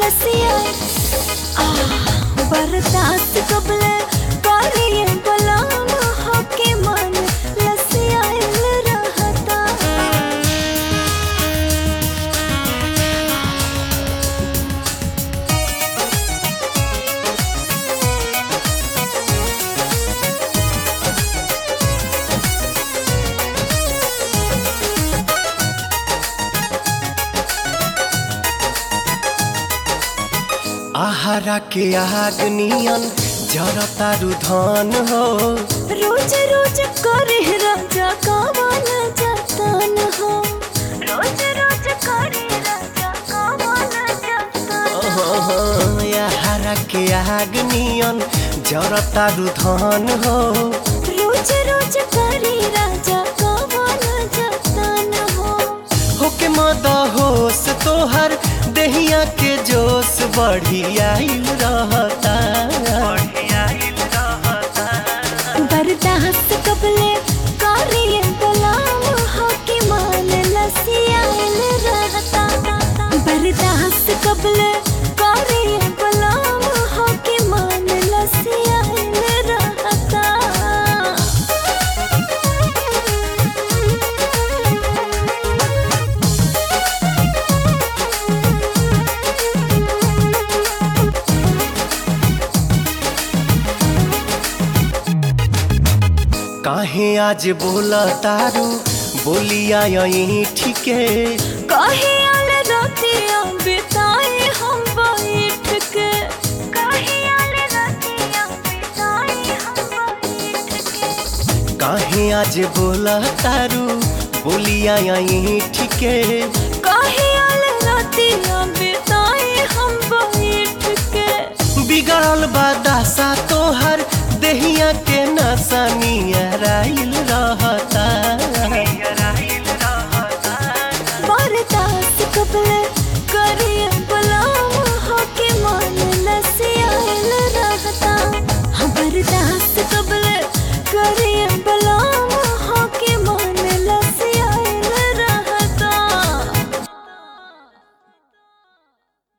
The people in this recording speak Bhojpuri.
लसिया आ बर्दाश्त कबले करिए गुलाम होके मन लसिया रहता आहारा के आग नियन जरतारू धन हो रोज रोज करे राजा कावन जतन हो रोज रोज करे राजा कावन जतन हो आहारा के आग नियन जरतारू धन हो रोज रोज करे राजा कावन जतन हो होके मद होश तोहर देहिया के जोश बढ़ी आइल रहता बर्दाश्त कबले करिए गुलाम होके मान लसियाल रहता बर्दाश्त कबले करिए गुलाम होके मान लसियाल रहता काहे आज बोला तारू बोलिया यही ठीके काहे आल रातियां बिताए हम बैठ के काहे आल रातियां बिताए हम बैठ के काहे आज बोला तारू बोलिया यही ठीके काहे आल रातियां बिताए हम बैठ के बिगड़ल बादासा तोहर देहिया के नशा नियराइल रहता बर्दाश्त कबले करिए गुलाम होके मन लसियाल रहता हाँ बर्दाश्त